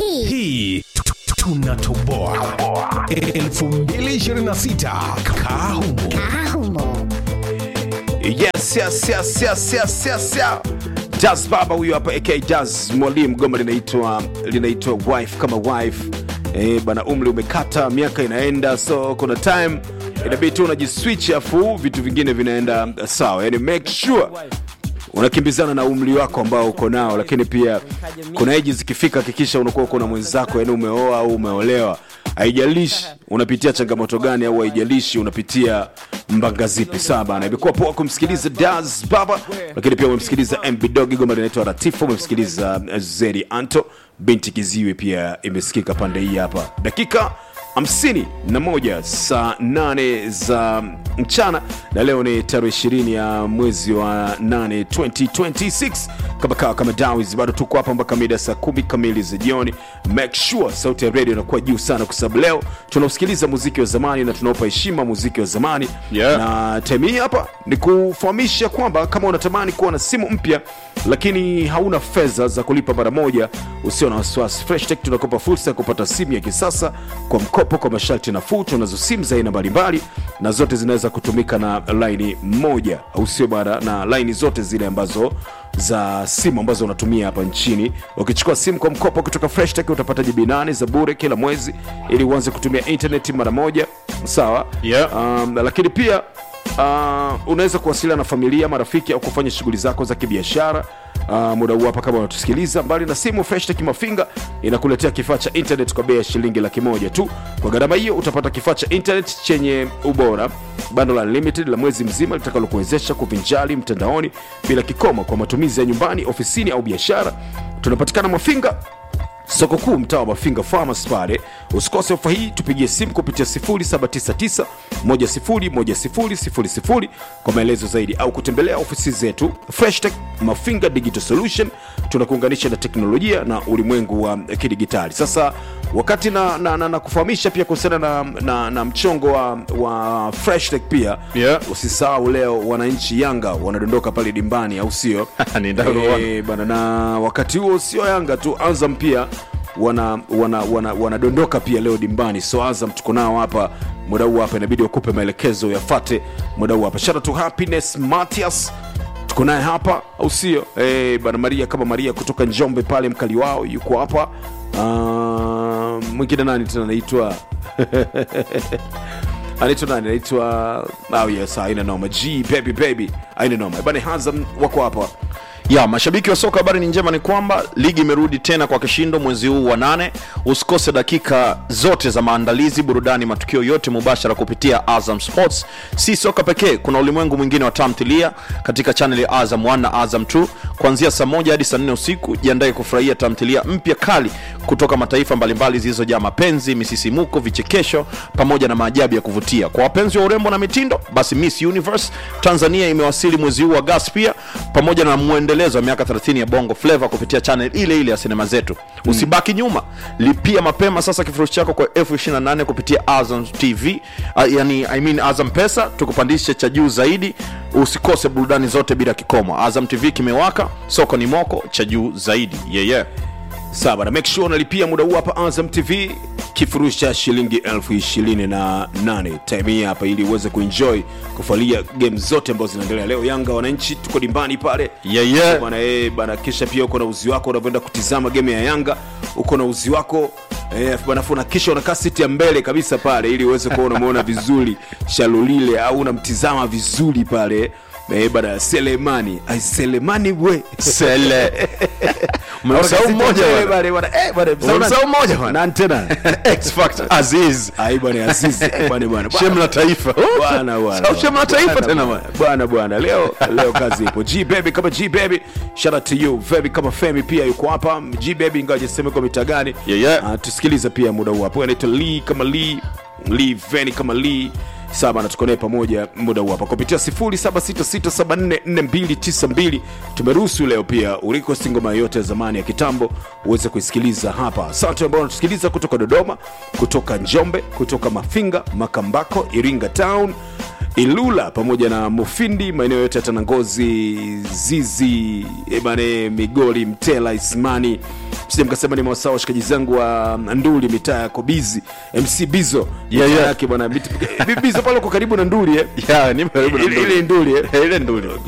hii hii tu- tu- tunatoboa 2026 kaa humo ahumo yes yes yes yes yes yes yeah. Jazz baba huyu hapa ak Jazz mwalimu goma linaitwa linaitwa wife kama wife eh, bana umri umekata miaka inaenda so kuna time inabidi tu unajiswitch afu vitu vingine vinaenda sawa yani make sure unakimbizana na umri wako ambao uko nao lakini pia kuna eji zikifika hakikisha unakuwa uko na mwenzako yani umeoa au umeolewa haijalishi unapitia changamoto gani au haijalishi unapitia mbanga zipi sawa bana imekuwa poa kumsikiliza das baba lakini pia umemsikiliza mb dog goma linaitwa ratifa umemsikiliza eh, zeri anto binti kiziwe pia imesikika pande hii hapa dakika 51 saa 8 za mchana na leo ni tarehe 20 ya mwezi wa 8 2026 kama kawa kama dawis bado tuko hapa mpaka mida saa kumi kamili za jioni make sure sauti ya radio inakuwa juu sana kwa sababu leo tunausikiliza muziki wa zamani na tunaupa heshima muziki wa zamani Yeah. na time hii hapa ni kufahamisha kwamba kama unatamani kuwa na simu mpya lakini hauna fedha za kulipa mara moja usio na wasiwasi freshtech tunakopa fursa ya kupata simu ya kisasa kwa mkopo kwa masharti nafuu tunazo simu za aina mbalimbali na zote zinaweza kutumika na laini moja au sio bana na laini zote zile ambazo za simu ambazo unatumia hapa nchini ukichukua simu kwa mkopo kutoka freshtech utapata jibi 8 za bure kila mwezi ili uanze kutumia intaneti mara moja sawa Yeah. um, lakini pia uh, unaweza kuwasiliana na familia marafiki au kufanya shughuli zako za kibiashara uh, muda huu hapa kama unatusikiliza mbali na simu freshtech mafinga inakuletea kifaa cha internet kwa bei ya shilingi laki moja tu kwa gharama hiyo utapata kifaa cha internet chenye ubora bando la limited la mwezi mzima litakalokuwezesha kuvinjali mtandaoni bila kikomo kwa matumizi ya nyumbani ofisini au biashara tunapatikana mafinga soko kuu mtaa wa mafinga farmers pale usikose ofa hii tupigie simu kupitia 799 kwa maelezo zaidi au kutembelea ofisi zetu freshtech mafinga digital solution tunakuunganisha na teknolojia na ulimwengu wa kidigitali sasa wakati na, na, na, na kufahamisha pia kuhusiana na, na, na mchongo wa, wa freshtech pia Yeah. usisahau leo wananchi yanga wanadondoka pale dimbani au sio Ni ndaro wana. Eh, bana na wakati huo sio yanga tu azam pia wana wana wana wanadondoka pia leo dimbani so azam tuko nao hapa muda huu hapa inabidi wakupe maelekezo yafate muda huu hapa shout out to happiness matias tuko naye hapa au sio eh, bana maria kama maria kutoka njombe pale mkali wao yuko hapa uh, mwingine nani tena anaitwa anaitwa nani anaitwa oh yes aina noma g baby baby aina noma bana hazam wako hapa ya mashabiki wa soka habari ni njema ni kwamba ligi imerudi tena kwa kishindo mwezi huu wa nane usikose dakika zote za maandalizi burudani matukio yote mubashara kupitia azam sports si soka pekee kuna ulimwengu mwingine wa tamthilia katika chaneli ya azam 1 na azam 2 kuanzia saa moja hadi saa nne usiku jiandae kufurahia tamthilia mpya kali kutoka mataifa mbalimbali zilizojaa mapenzi misisimuko vichekesho pamoja na maajabu ya kuvutia kwa wapenzi wa urembo na mitindo basi miss universe tanzania imewasili mwezi huu wa gas pia pamoja na mwendelezo wa miaka 30 ya bongo flava kupitia channel ile ile ya sinema zetu usibaki nyuma lipia mapema sasa kifurushi chako kwa elfu 28 kupitia azam tv uh, yani I mean azam pesa tukupandishe cha juu zaidi usikose burudani zote bila kikomo azam tv kimewaka soko ni moko cha juu zaidi yeah, yeah. sawa bana make sure unalipia muda huu hapa azam tv kifurushi cha shilingi elfu ishirini na nane time hii hapa ili uweze kuenjoy kufualia game zote ambazo zinaendelea leo yanga wananchi tuko dimbani pale Yeah, yeah. bana eh, bana kisha pia uko na uzi wako unavyoenda kutizama game ya yanga uko na uzi wako eh, bana afu na kisha unakaa siti ya mbele kabisa pale ili uweze kuwa unamuona vizuri shalulile au unamtizama vizuri pale eh, bana selemani ai selemani we sele umemsahau mmoja Eh, bwana. bana, bana, eh, bana, Umemsahau mmoja bwana. Nani tena X Factor Aziz ai bwana azizi eh, bwana bwana shem la taifa bwana bwana Sahau shem la taifa tena bwana bwana bwana leo leo kazi ipo g baby kama g baby shout out to you baby kama femi pia yuko hapa g baby ingawa jiseme kwa mita gani Yeah, yeah. uh, tusikilize pia muda huu hapo anaitwa lee kama lee lee veni kama lee saba na tuko naye pamoja muda huu hapa kupitia 0766744292 tumeruhusu leo pia uliko ngoma yote ya zamani ya kitambo uweze kuisikiliza hapa asante ambao unatusikiliza kutoka dodoma kutoka njombe kutoka mafinga makambako iringa town ilula pamoja na mufindi maeneo yote ya tanangozi zizi ebane migori mtela ismani sija mkasema ni mawasaa washikaji zangu wa nduli mitaa ya kobizi mc bizo Yeah, mitaa yeah. yake bwana Mit- bizo pale uko karibu na nduli eh? ya ni karibu na ile ile nduli eh? ile nduli